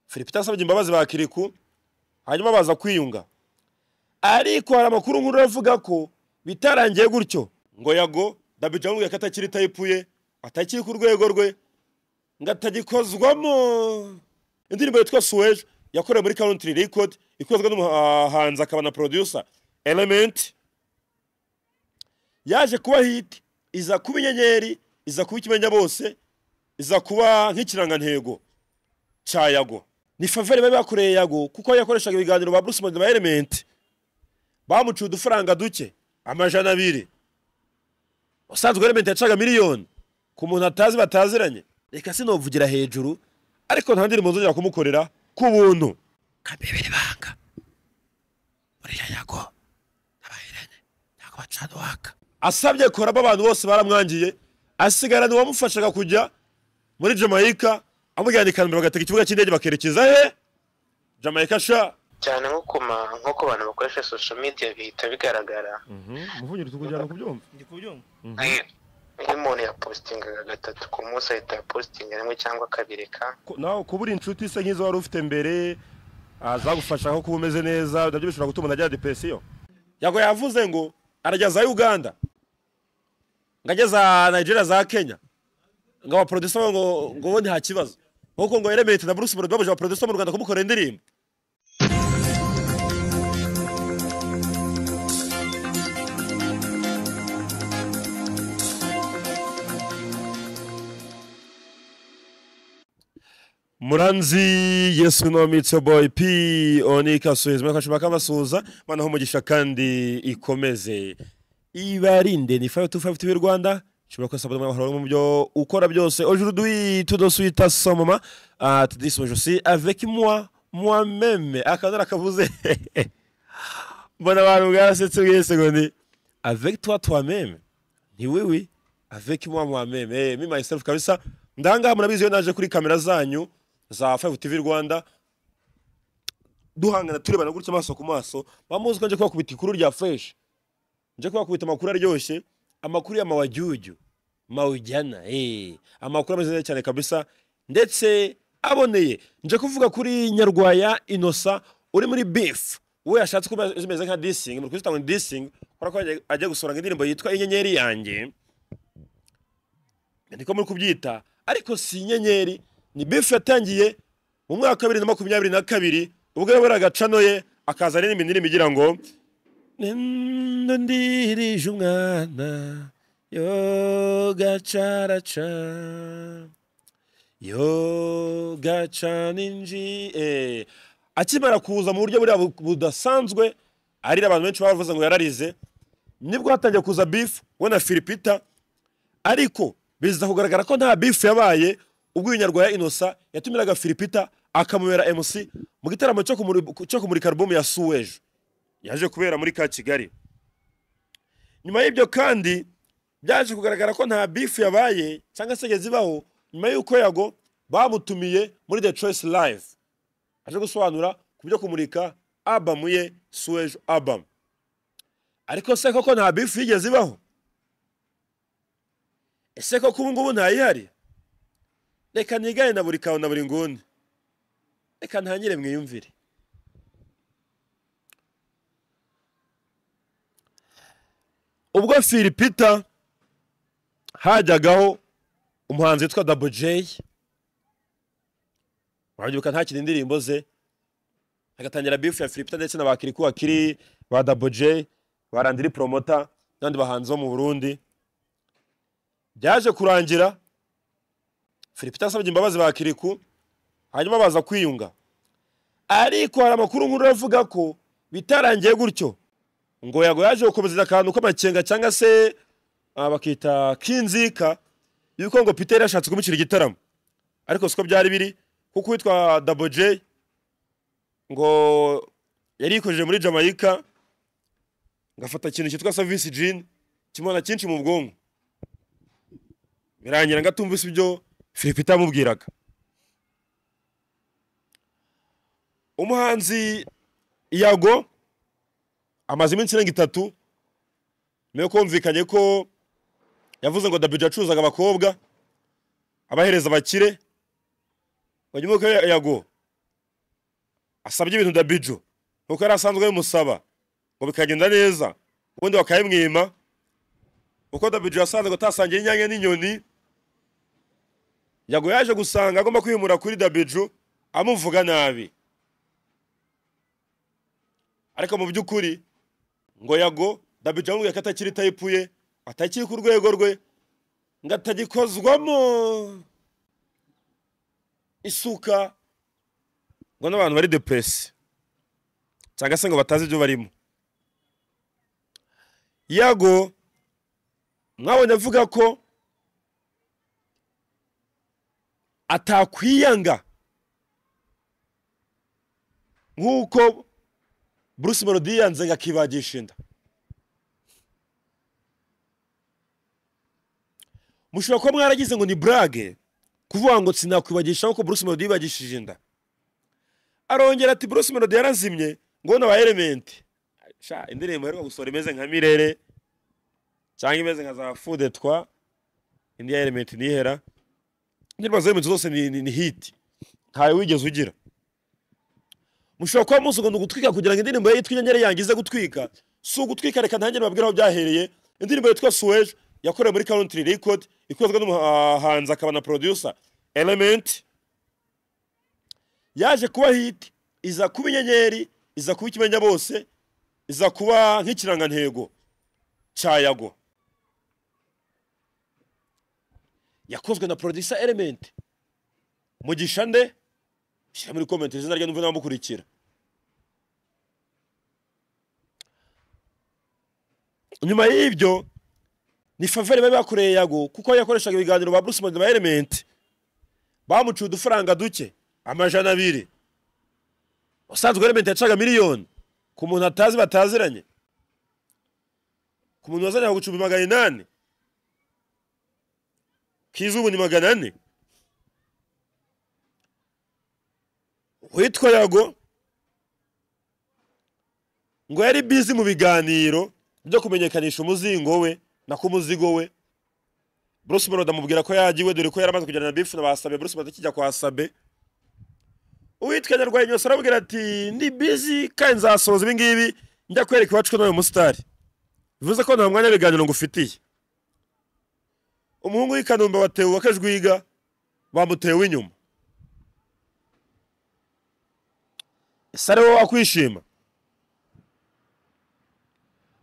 philippe yasabye imbabazi ba kiriku hanyuma baza kwiyunga ariko hari amakuru nkuru avuga ko bitarangiye gutyo ngo yago dabija amubwira ko atakiri tayipu ye atakiri ku rwego rwe ngo atagikozwamo indirimbo yitwa suweje yakorewe muri country record ikozwe n'umuhanzi akaba na producer element yaje kuba hit iza kuba inyenyeri iza kuba ikimenya bose iza kuba nk'ikirangantego cya yago ni faveri bari bakoreye yago kuko yakoreshaga ibiganiro ba bruce melody ba element bamuciye udufaranga duke amajana abiri usanzwe element yacaga miliyoni ku muntu atazi bataziranye reka sinovugira hejuru ariko nta ndirimbo nzongera kumukorera ku buntu kambebera ibanga uriya yago n'abahiranye ntabwo bacana uwaka asabye koramo abantu bose baramwangiye asigarana uwamufashaga kujya muri jamaica amujyana i kanombe bagatega ikibuga cy'indege bakerekeza he jamaica sha cyane nko ku ma- nk'uko abantu bakoresha social media bihita bigaragara umuvugira tukujyana kubyumva ndi kubyumva Eh, iyo umuntu yapositingaga gatatu ku munsi ahita yapositinga rimwe cyangwa akabireka Ko- nawe kuba uri inshuti se nk'izo wari ufite mbere azagufasha aho kuba umeze neza nabyo bishobora gutuma umuntu agira depresiyo yago yavuze ngo arageza uganda ngo ageza nigeria za kenya ngo abaproducer babo ngo ngo ubundi nta kibazo nk'uko ngo elementi na bruce melody babuje abaproducer mu rwanda kumukorera indirimbo muranzi yesu nomitse boy p onika suhezi mwakashima kabasuhuza banaho umugisha kandi ikomeze ibarinde ni fayo tu fayo tivi rwanda ushobora kuba sabona amahoro mu byo ukora byose aujourd'hui tout de suite à ce moment ah tu dis je suis avec moi moi même akadara kavuze mbona abantu bwarasetse bwese ngo ni avec toi toi même ni oui oui avec moi moi même eh me myself kabisa ndangaha murabizi iyo naje kuri kamera zanyu za 5 TV Rwanda duhangana turebana gutya amaso ku maso bamuzi ko nje kubakubita ikuru rya fresh nje kubakubita amakuru aryoshye amakuru ya mawajuju mawujyana eh amakuru ameze neza cyane kabisa ndetse aboneye nje kuvuga kuri nyarwaya inosa uri muri beef we yashatse kuba zimeze nka dissing mu kuzitanga dissing kubera ko ajya- ajya gusoranga indirimbo yitwa inyenyeri yanjye niko muri kubyita ariko si inyenyeri ni bifu yatangiye mu mwaka wa bibiri na makumyabiri na kabiri ubwo yaburaga cano ye akazana n'indi ndirimbo igira ngo "Nendo ndirije umwana yo gacaraca yo gacana inji Eh, akimara kuza mu buryo buriya bu- budasanzwe arira abantu benshi bavuze ngo yararize nibwo hatangiye kuza bifu we na filipita ariko biza kugaragara ko nta bifu yabaye ubwo uyu nyarwaya inosa yatumiraga filipita akamubera mc mu gitaramo cyo kumuri- cyo kumurika alubumu ya suweje yaje kubera muri ka kigali nyuma y'ibyo kandi byaje kugaragara ko nta bifu yabaye cyangwa se yageze ibaho nyuma y'uko yago bamutumiye muri the choice live aje gusobanura ku byo kumurika abamu ye suweje abamu ariko se koko nta bifu yigeze ibaho ese koko ubu ngubu ntayihari reka ntigane na buri kawe na buri nguni reka ntangire mwiyumvire ubwo filipita hajyagaho umuhanzi witwa dabo jeyi wabyibuka ntakina indirimbo ze hagatangira bifu ya filipita ndetse na ba kiriku bakiri ba dabo jeyi ba randiri poromota n'abandi bahanzi bo mu burundi byaje kurangira filipita asabye imbabazi ba kiriku hanyuma baza kwiyunga ariko hari amakuru nkuru avuga ko bitarangiye gutyo ngo yago yaje gukomeza akantu k'amakenga cyangwa se ah, bakita kinzika yuko ngo peter yashatse kumushyira igitaramo ariko siko byari biri kuko uwitwa dabo j ngo yari yikojeje muri jamaica ngafata ikintu cyitwa savisi jini kimona cyinshi mu bwonko birangira ngo atumvise ibyo filipita yamubwiraga umuhanzi yago amaze iminsi irenga itatu niyo kumvikanye ko yavuze ngo dabije acuruzaga abakobwa abahereza abakire ngo nyuma y'uko yago asabye ibintu dabijo nkuko yari asanzwe abimusaba ngo bikagenda neza ubundi bakabimwima uko dabijo yasanze ngo atasangiye inyanya n'inyoni yago yaje gusanga agomba kwimura kuri dabijo amuvuga nabi ariko mu by'ukuri ngo yago dabijo amubwiye ko atakiri tayipu ye atakiri ku rwego rwe ngo atagikozwamo isuka ngo n'abantu bari depresi cyangwa se ngo batazi ibyo barimo yago mwabonye avuga ko atakwiyanga nk'uko bruce melody yanze ngo akibagisha inda mushobora kuba mwaragize ngo ni burage kuvuga ngo sinakwibagisha nk'uko bruce melody yibagishije inda arongera ati bruce melody yarazimye ngo ni aba elementi sha indirimbo aheruka gusohora imeze nka mirere cyangwa imeze nka za fudetwa indi ya elementi ntihera indirimbo za elementi zose ni, ni, ni hiti ntawe wigeze ugira mushobora kuba musugunda gutwika kugira ngo indirimbo ye yitwa inyenyeri yangize gutwika si ugutwika reka ntangire babwire aho byahereye indirimbo yitwa suweje yakorewe muri country record ikozwe n'umuhanzi akaba na producer element yaje kuba hit iza kuba inyenyeri iza kuba ikimenya bose iza kuba nk'ikirangantego cya yago yakozwe na producer element mugisha nde shyira muri comment izina rye n'umva n'abamukurikira nyuma y'ibyo ni faveri bari bakoreye yago kuko yakoreshaga ibiganiro ba bruce melody ba element bamuciye udufaranga duke amajana abiri usanzwe element yacaga miliyoni ku muntu atazi bataziranye ku muntu wazanye gucumbi magana inani k'izubu ni magana ane witwa yago ngo yari bizi mu biganiro byo kumenyekanisha umuzingo we nako umuzigo we bruce melody amubwira ko yagiwe dore ko yaramaze kujyana na bifu na basabe bruce melody akijya kwa sabe uwitwa nyarwanya yose arabwira ati ndi bizi kandi nzasohoza ibi ngibi njya kwereka iwacu ko nawe musitari bivuze ko nta mwanya w'ibiganiro ngufitiye umuhungu w'i kanombe wa tewu wakajwiga bamutewe inyuma ese ari wowe wakwishima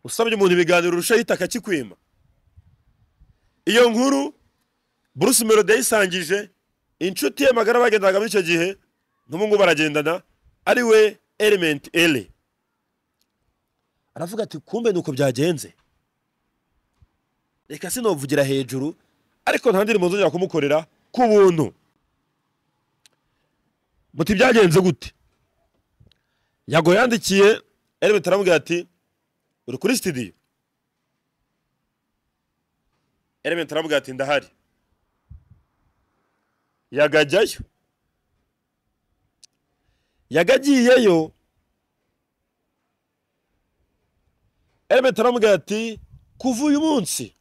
usabye umuntu ibiganiro urushaho itaka kikwima iyo nkuru bruce melody yayisangije inshuti ye magara bagendaga muri icyo gihe n'ubu ngubu baragendana ari we element ere aravuga ati kumbe ni uko byagenze reka sinovugira hejuru ariko nta ndirimbo nzongera kumukorera ku buntu muti byagenze gute yago yandikiye element aramubwira ati uri kuri sitidiyo element aramubwira ati ndahari yagajyayo yagagiyeyo element aramubwira ati kuva uyu munsi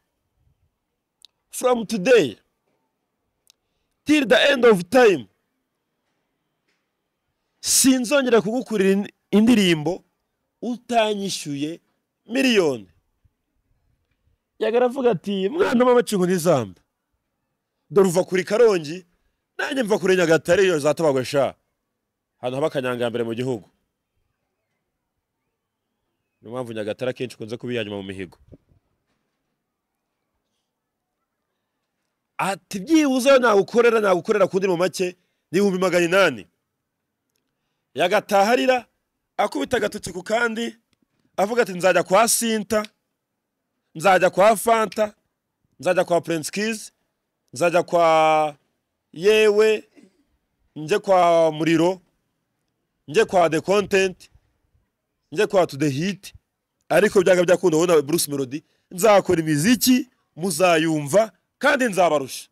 from today till the end of time sinzongera kugukurira indirimbo utanyishyuye miliyoni yagaravuga ati mwana w'amacingo n'izamba dore uva kuri karongi nanjye mva kuri nyagatare iyo zatabagwe sha ahantu haba akanyangambere mu gihugu niyo mpamvu nyagatare akenshi ukunze kuba iya nyuma mu mihigo ati byibuze nagukorera nagukorera ku ndirimbo make n'ibihumbi magana inani yagataha arira akubita agatoki ku kandi avuga ati nzajya kwa sinta nzajya kwa fanta nzajya kwa prince kiz nzajya kwa yewe njye kwa muriro njye kwa the content njye kwa to the hit ariko byanga byakunda ubona bruce melody nzakora imiziki muzayumva kandi nzabarusha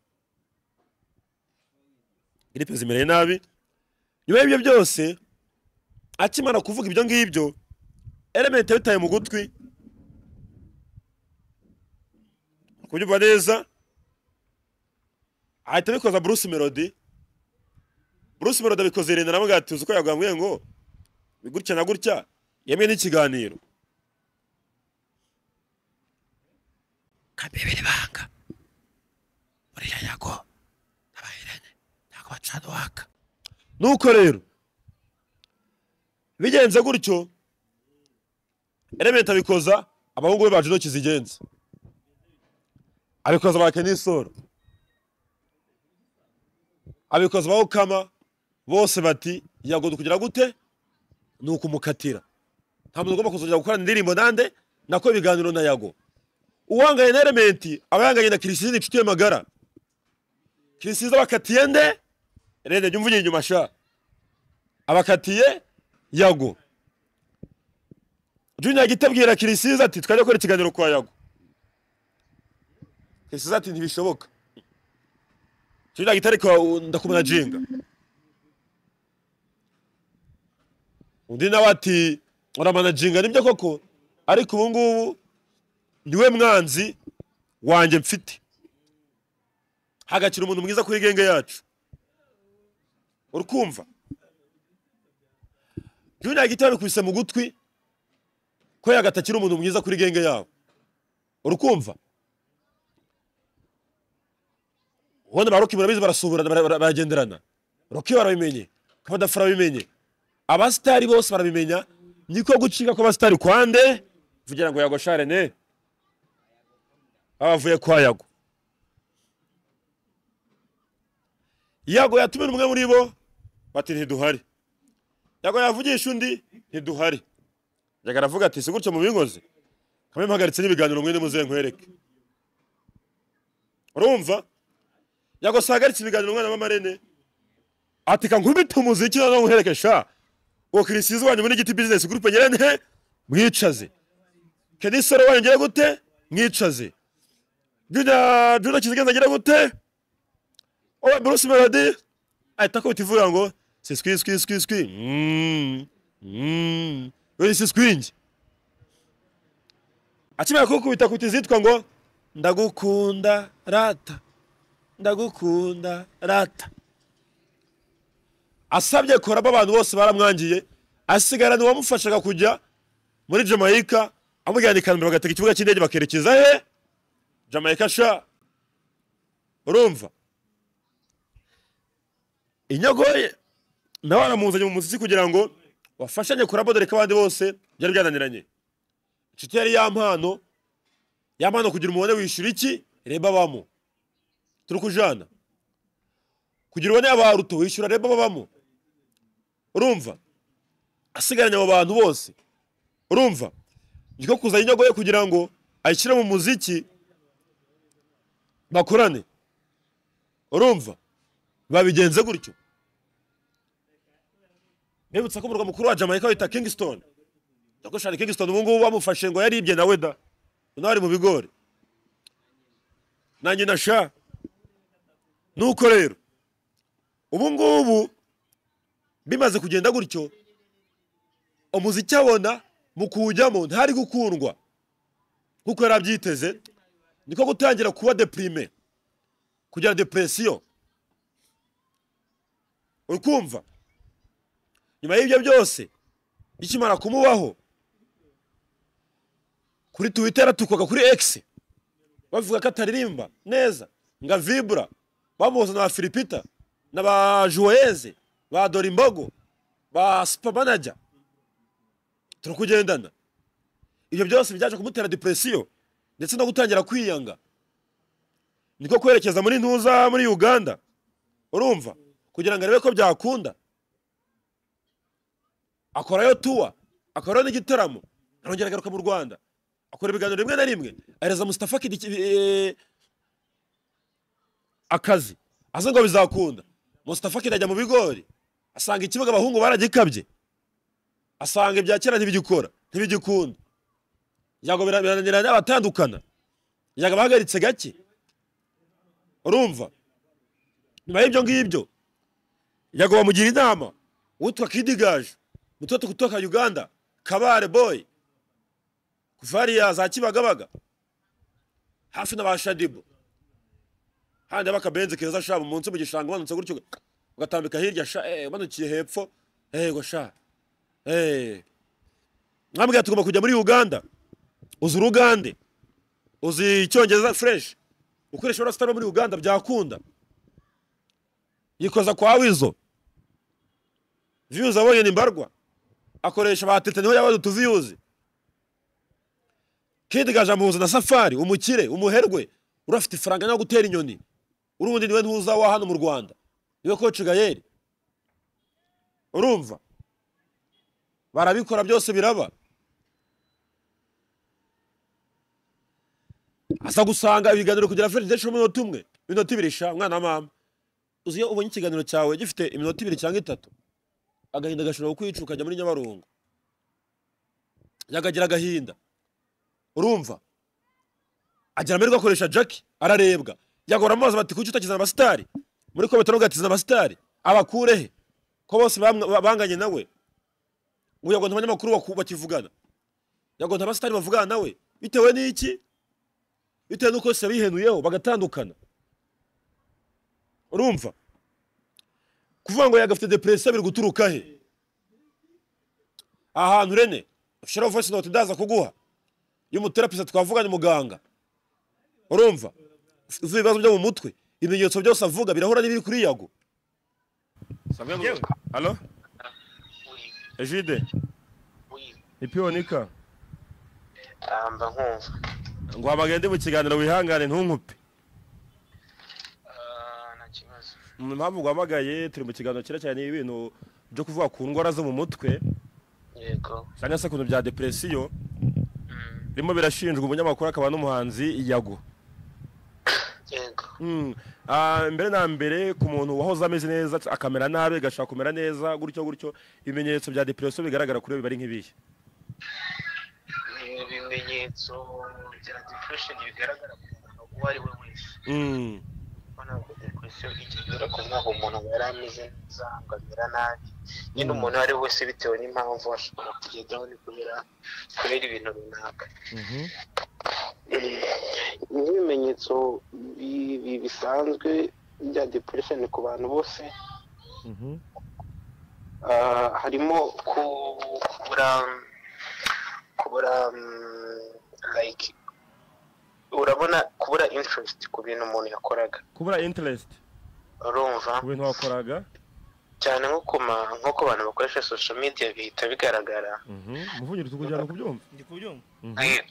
iri pezi imereye nabi nyuma y'ibyo byose akimara kuvuga ibyo ngibyo element yabitaye mu gutwi kubyumva neza ahita abikoza bruce melody bruce melody abikoze irinde nawe ati uzi ko yagambwiye ngo gutya na gutya yemwe n'ikiganiro kabiri banga buriya yago n'abahiranye ntabwo bacana uwaka nuko rero bigenze gutyo elementa abikoza abahungu be bacu intoki zigenza abikoza bake n'isoro abikoza bawukama bose bati yagodo kugira gute ni ukumukatira nta muntu ugomba kuzongera gukora indirimbo nande nako ibiganiro na yago uwanganye na elementi aba yanganye na kirisizi inshuti ye magara kirisizi abakatiye nde rende jya umvugira inyuma sha abakatiye yago junior gita abwira kirisizi ati twajya gukora ikiganiro kwa yago kirisizi ati ntibishoboka junior gita ariko ndakumanajinga undi nawe ati uramanajinga nibyo koko ariko ubu ngubu niwe mwanzi wanjye mfite hagakira umuntu mwiza kuri genge yacu urukumva junior gito yabikubise mu gutwi ko yagatakira umuntu mwiza kuri genge yabo urukumva ubundi ba roki murabizi barasuburana bara- bara- baragenderana roki barabimenye kabadafu arabimenye abasitari bose barabimenya niko gucika kw'abasitari kwande vugira ngo yago sharene abavuye kwa yago yago yatumira umwe muri bo bati ntiduhari yago yavugisha undi ntiduhari yaga aravuga ati si gutyo mu bingozi kamwe mpagaritse n'ibiganiro mwene muze nkwereke urumva yago sahagaritse ibiganiro umwana w'amarene ati ka nkubite umuziki noneho nkwereke sha uwo kirisizi wanyu muri giti bizinesi gurupe nyirene mwicaze kenisoro wanyu ngire gute mwicaze juna juna kizigenza ngire gute oya bruce melody ahita akubita ivuga ngo si skwi skwi skwi skwi Mm, mm, oya si skwingi akimara kukubita akubita izitwa ngo ndagukunda rata ndagukunda rata asabye korabo abantu bose baramwangiye asigarana uwamufashaga kujya muri jamaica amujyana i kanombe bagatega ikibuga cy'indege bakerekeza he jamaica sha urumva inyagoye nawe aramuzanye mu muziki kugira ngo wafashanye kurabo dore ko abandi bose byari byananiranye inshuti yari yampano yampano kugira umubone wishyura iki reba bamo turi kujana kugira ubone abaruto wishyura reba babamo urumva asigaranye abo bantu bose urumva niko kuzana inyago ye kugira ngo ayishyire mu muziki bakorane urumva babigenze gutyo bibutsa ko umurwa mukuru wa jamaica wita kingston yakoshani kingston ubu ngubu bamufashe ngo yaribye nawe da nawe ari mu bigori nanjye na sha nuko rero ubu ngubu bimaze kugenda gutyo umuziki abona mu kuwujyamo ntari gukundwa nkuko yari abyiteze niko gutangira kuba deprime kugira depresiyo uri kumva nyuma y'ibyo byose ikimara kumubaho kuri twitter atukwaga kuri x bavuga ko ataririmba neza nga vibra bamuzana na filipita na ba joyeze ba dorimbogo ba supermanager turakugendana ibyo byose byaje kumutera depresiyo ndetse no gutangira kwiyanga niko kwerekeza muri ntuza muri uganda urumva kugira ngo arebe ko byakunda akorayo tuwa akorayo n'igitaramo arongera agaruka mu rwanda akora ibiganiro rimwe na rimwe ahereza mustafa Kid iki- eh, akazi azi ngo bizakunda mustafa Kid ajya mu bigori asanga ikibuga abahungu baragikabye asanga ibya kera ntibigikora ntibigikunda yago bira- birananirana abatandukana yago bahagaritse gake urumva nyuma y'ibyo ngibyo yago bamugira inama witwa kidigaje mutoto kutoka uganda kabare boy kuvariya za kibagabaga hafi na ba shadibo handi abakabenzi keza sha mu munsi mu gishanga umanutse gutyo ugatambika hirya sha eh, umanukiye hepfo yego sha Eh. mwambwira tugomba kujya muri uganda uzi urugande uzi icyongereza fureshi ukoresha urasita no muri uganda byakunda yikoza kwa wizo viyuzi abonye ni mbarwa akoresha batete niho yabaze utuviyuzi kidi gajambuzi na safari umukire umuherwe urafite ifaranga yo gutera inyoni urundi niwe ntuzawa hano mu rwanda niwe koci gayeri urumva barabikora byose biraba asa gusanga ibiganiro kugera feri ndetse umunota umwe iminota ibiri sha mwana wa mama uzi iyo ubonye ikiganiro cyawe gifite iminota ibiri cyangwa itatu agahinda gashobora kukwica ukajya muri nyabarongo yakagira agahinda urumva agira amahirwe akoresha jackie ararebwa yagora amazi bati kuki utakizana abasitari muri ko batari ugatizana abasitari abakurehe ko bose bamwa- ba- banganye nawe ubu yagonze abanyamakuru baku- bakivugana yagonze abasitari bavugana nawe bitewe n'iki bitewe n'uko yose yabihenuyeho bagatandukana urumva kuvuga ngo yagafite depresiyo biri guturuka he ahantu rene ushyiraho voice note ndaza kuguha y'umuterapisa twavuganye muganga urumva uzi ibibazo byo mu mutwe ibimenyetso byose avuga birahura n'ibiri kuri yago Samuel, Halo? Ejide, ipionika. amba nkumva Ngo abagende mu kiganiro wihangane ntunkupe. Ah, nta kibazo Mu mpamvu guhamagaye turi mu kiganiro cyera cyane ibintu byo kuvuga ku ndwara zo mu mutwe, yego cyane se ku bintu bya depresiyo, Mm, birimo birashinjwa umunyamakuru akaba n'umuhanzi Yago. yego Mm. Ah, mbere na mbere ku muntu wahoze ameze neza akamera nabi agashaka kumera neza gutyo gutyo ibimenyetso bya depresiyo bigaragara kuri we biba ari nk'ibihe ibimenyetso bya depression bigaragara ku muntu uwo ari we wese Mm. ubona ko depression igendera ku mwaka umuntu aba yari ameze neza ngo amera nabi nyine umuntu uwo ari we wese bitewe n'impamvu ashobora kujya down kubera kubera ibintu runaka n'ibimenyetso bi- bi- bisanzwe bya depression ku bantu bose Mhm. Ah, harimo ku- kubura kubura mm, like urabona kubura interest ku bintu umuntu yakoraga Kubura interest urumva ku bintu wakoraga. cyane nko ku ma nko ku bantu bakoresha social media bihita bigaragara Muvugire tukujyana kubyumva. ndi kubyumva nk'iyo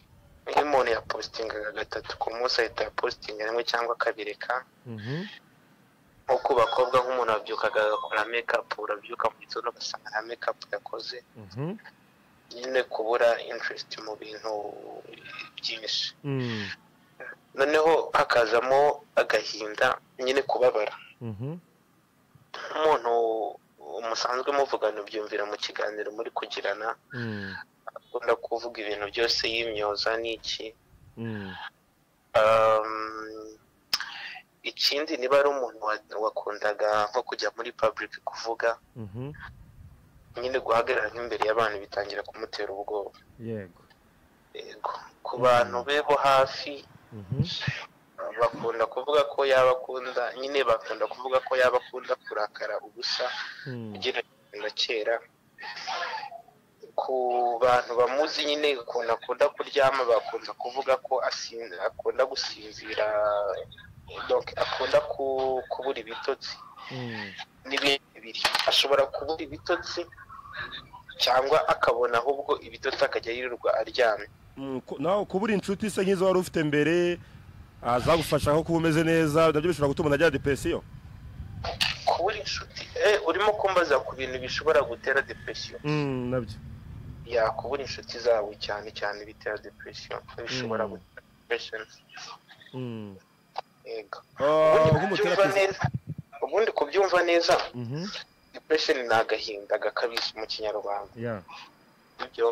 iyo umuntu yapositingaga gatatu ku munsi ahita yapositinga rimwe cyangwa akabireka Mhm. nko ku bakobwa nk'umuntu wabyukaga agakora makeup urabyuka mu gitondo ugasanga nta makeup yakoze Mhm. nyine kubura interest mu bintu byinshi Mm. noneho hakazamo agahinda nyine kubabara Mhm. umuntu musanzwe muvugana ubyumvira mu kiganiro muri kugirana Mm. akunda kuvuga ibintu byose y'imyoza n'iki Mm. Um, ikindi niba ari umuntu wa- wakundaga nko kujya muri public kuvuga Mhm. nyine guhagarara nk'imbere y'abantu bitangira kumutera ubwoba Yego. yego ku bantu be bo hafi Mhm. bakunda kuvuga ko yaba akunda nyine bakunda kuvuga ko yaba akunda kurakara ubusa Mm. ugereranyije na kera ku bantu bamuzi nyine ukuntu akunda kuryama bakunze kuvuga ko asin- akunda gusinzira donc akunda ku- kubura ibitotsi Mm. n'ibindi biri ashobora kubura ibitotsi cyangwa akabona ahubwo ibitotsi akajya yirirwa aryamye Mm, ku- nawe kubura inshuti se nk'izo wari ufite mbere ah, zagufasha nko kuba umeze neza nabyo bishobora gutuma umuntu agira depresiyo kubura inshuti eh, urimo kumbaza ku bintu bishobora gutera depression Mm, nabyo yakubura inshuti zabo cyane cyane bitera depression bishobora Mm. gutera depression Mm. yego Ah, ubundi kubyumva nk'umuterapisi neza ubundi kubyumva neza Mhm. depression ni agahinda gakabije mu kinyarwanda Yeah. ibyo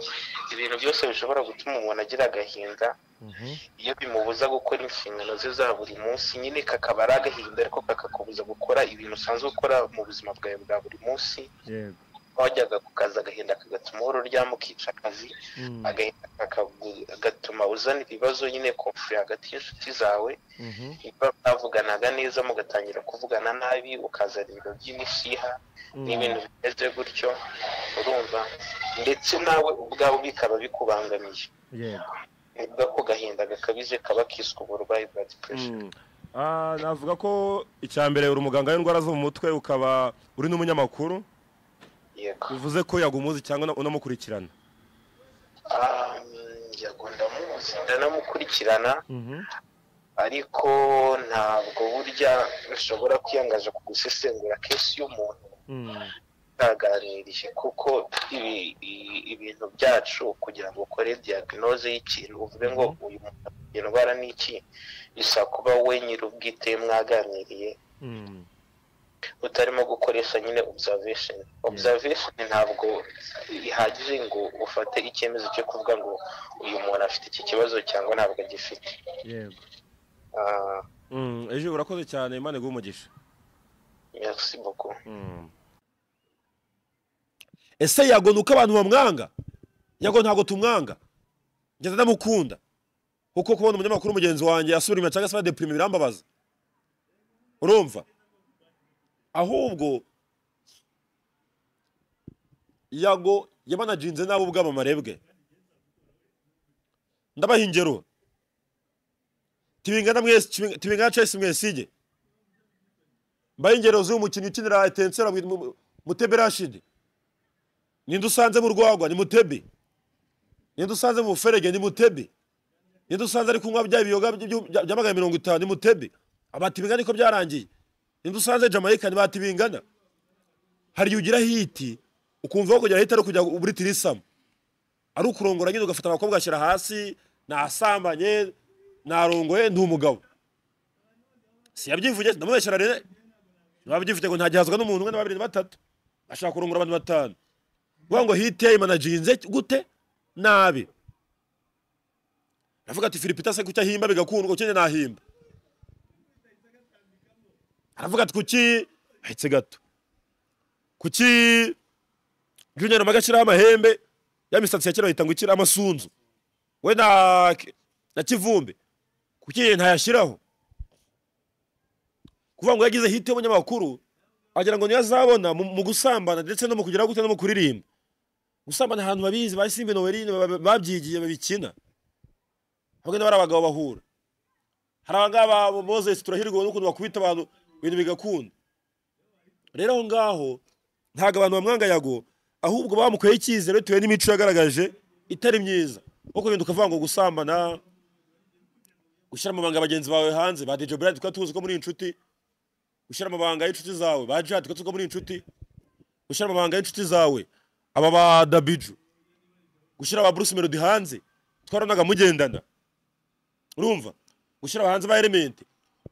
ibintu byose bishobora gutuma umuntu agira agahinda Mhm. iyo bimubuza gukora inshingano ze za buri munsi nyine kakaba ari agahinda ariko kakakubuza gukora ibintu usanzwe ukora mu buzima bwawe bwa buri munsi Yego. wajyaga ku kazi agahinda kagatuma uhora uryama ukica akazi Mm. agahinda kagatuma uzana ibibazo nyine konfuri hagati y'inshuti zawe Mhm. niba mwavuganaga neza mugatangira kuvugana nabi ukazana ibiro by'imishiha Mm. n'ibintu bimeze gutyo urumva ndetse nawe ubwawe bikaba bikubangamiye yego nivuga ko gahinda gakabije kaba kiswe uburwayi bwa depression Mm. Ah, navuga ko icya mbere uri umuganga w'indwara zo mu mutwe ukaba uri n'umunyamakuru yego bivuze ko yagumuzi cyangwa una- unamukurikirana Ah, mm, yego ndamuzi ndanamukurikirana ariko ntabwo burya nshobora kwiyangaza ku gusesengura kesi y'umuntu Mm. tutaganirije kuko ibi- i- ibintu byacu kugira ngo ukore diagnoze y'ikintu uvuge ngo uyu muntu afite indwara ni iki bisaba kuba we nyir'ubwite mwaganiriye Mm. utarimo gukoresha nyine observation observation ntabwo bihagije ngo ufate icyemezo cyo kuvuga ngo uyu muntu afite iki kibazo cyangwa ntabwo agifite yego Ah, Mm, ejo urakoze cyane imana iguhe umugisha merci beaucoup Mm. ese yago ni uko abantu bamwanga yago ntabwo tumwanga ngeze ndamukunda kuko kubona umunyamakuru mugenzi wanjye asubira inyuma cyangwa se badepurima birambabaza urumva ahubwo yago yamanajinze nabi ubwamamare bwe ndabaha ingero tibingana mwese tibing- tibingana chelsea mwesige mbaha ingero z'uyu mukinnyi ukinira etensera mutebe rashidi ninde usanze mu rwagwa ni mutebe ninde usanze mu buferege ni mutebe ninde usanze ari kunywa bya biyoga by'ibyu- bya bya magana mirongo itanu ni mutebe abati bingana niko byarangiye ninde usanze jamaica ni bati bingana hari igihe ugira hiti ukumva aho kugera hiti ari ukujya muri tirisamu ari ukurongora nyine ugafata abakobwa ugashyira hasi nasambanye narongoye ndi umugabo si yabyivuge ndamubeshyira rero ntiwabyivuge ngo ntagihazwa n'umuntu umwe na babiri na batatu ashaka kurongora abantu batanu vuga ngo hiti yayimanajinze gute nabi aravuga ati filipita se kuki ahimba bigakundwa kuki njye nahimba aravuga ati kuki ahetse gato kuki junior maga ashyiraho amahembe ya misatsi ya kera bayita ngo ikira amasunzu we na na kivumbi kuki ye ntayashyiraho kuvuga ngo yagize hiti y'umunyamakuru agira ngo niyo azabona mu mu gusambana ndetse no mu kugira gute no mu kuririmba gusambana ahantu babizi ba simba nowerine babyigiye babikina hamwe n'abari abagabo bahura hari abangaba bo- moses turahirwa n'ukuntu bakubita abantu ibintu bigakunda rero aho ngaho ntabwo abantu bamwanga yago ahubwo bamukoye icyizere bitewe n'imico yagaragaje itari myiza nko kurinda ukavuga ngo gusambana gushyira amabanga bagenzi bawe hanze ba DJ Brad tukaba tuzi ko muri inshuti gushyira amabanga y'inshuti zawe ba Jad tukaba tuzi ko muri inshuti gushyira amabanga y'inshuti zawe aba ba dabiju gushyira ba bruce melody hanze twarabonaga mugendana urumva gushyira hanze ba element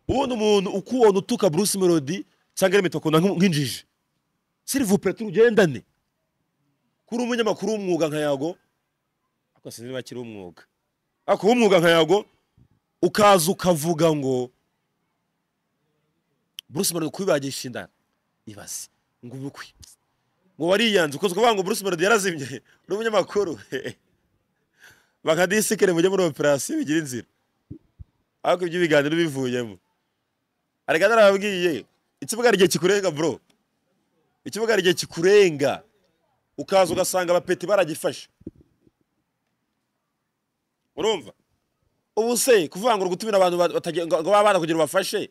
ubundi umuntu ukubona utuka bruce melody cyangwa element akunda nk'injiji sirivupe turugendane kuri umunyamakuru w'umwuga nka yago ariko sinzi niba akiri umwuga ariko w'umwuga nka yago ukaza ukavuga ngo bruce melody kubibagisha inda ibaze ngo ubukwe ngo wariyanze ukunze kuvuga ngo Bruce Melody yarazimye uri umunyamakuru bakadisikire mujye muri operasiyo bigira inzira ariko ibyo ibiganiro bivuyemo arega narababwiye ikibuga hari igihe kikurenga bro ikibuga hari igihe kikurenga ukaza ugasanga abapeti baragifashe urumva ubu se kuvuga ngo uri gutumira abantu bat- batagira- ngo ngo baba kugira ubafashe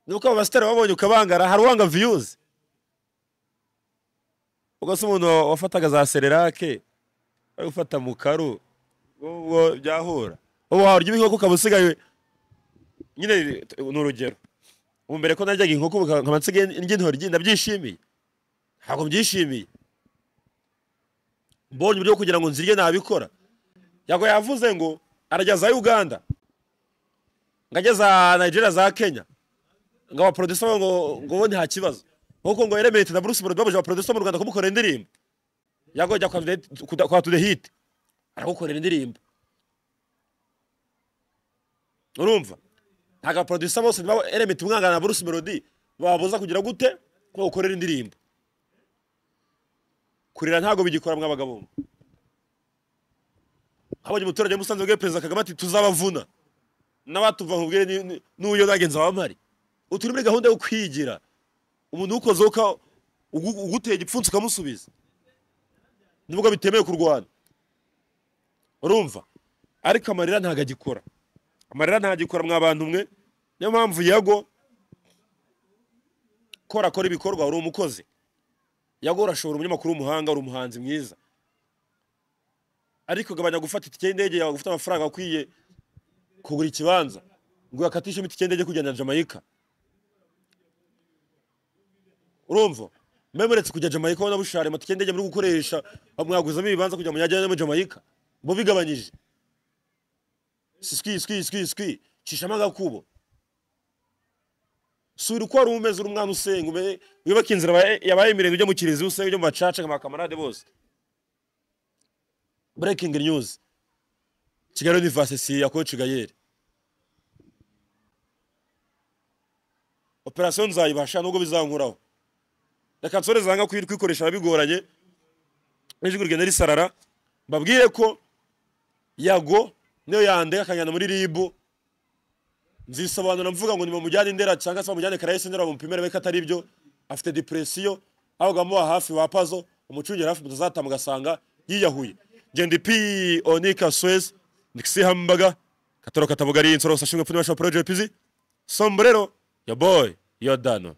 ni uko abo basitari babonye ukabangara hari uwanga viyuzi ubwo se umuntu wafataga za sererake ari gufata mu karu ubwo byahura ubu warya inkoko ukaba usigaye nyine ni urugero ubu mbere ko naryaga inkoko ubu nkaba nsigaye ndya intoryi ndabyishimiye ntabwo mbyishimiye mbonye uburyo bwo kugira ngo nzirye nabikora yago yavuze ngo arajya za uganda ngo ajye za nigeria za kenya ngo abaproducer babo ngo ngo bo nta kibazo nk'uko ngo Element na Bruce Melody babuja abaproducer bo mu Rwanda kumukorera indirimbo yago ajya kwa Tude- kuda- kwa Tude Hit aragukorera indirimbo urumva ntabwo abaproducer bose niba Element umwangana na Bruce Melody babuza kugira gute ko ukorera indirimbo kurira ntabwo bigikora mw'abagabo mwe habonye umuturage musanze bwe perezida Kagame ati tuzabavuna n'abatuva nkubwire ni- ni- n'uyo nagenza wamari uturi muri gahunda yo kwigira umuntu ukoze uka ugu- uguteye igipfunsi ukamusubiza nubwo bitemewe kurwana urumva ariko amarira ntabwo agikora amarira ntabwo agikora mwa bantu mwe niyo mpamvu yago kora akora ibikorwa uri umukozi yago urashobora umunyamakuru w'umuhanga uri umuhanzi mwiza ariko gabanya gufata itike y'indege yawe gufite amafaranga akwiye kugura ikibanza ngo uyakatishemo itike y'indege kujya na jamaica urumva muretse kujya jamaica ubona bushare amatike y'indege muri gukoresha mwaguzamo ibibanza kugira ngo mujyane muri jamaica bo bigabanyije sikwi sikwi sikwi sikwi cishamo agakubo sura uko wari umeze uri umwana usenga ume- wiyubake inzira yabaye- yabaye imirenge ujya mu kiriziya usenge ujya mu bacaca nka bakamarade bose breaking news kigali university ya koci gayeri operasiyo nzayibasha nubwo bizankuraho reka nsore zanga kwikoresha bigoranye n'ijwi rigenda risarara mbabwire ko yago niyo yandega akanyana muri ribu nzisobanura mvuga ngo nimumujyane indera cyangwa se bamujyane karayesi ndera bamupimire ko atari byo afite depresiyo ahubwo amuha hafi wa pazo umucungera hafi mutazataha mugasanga yiyahuye genda ipi onika suwezi ndikisi hambaga katoro katabugari insoro sashimwe pfunimashwa poroje pizi sombrero yo boy yo dano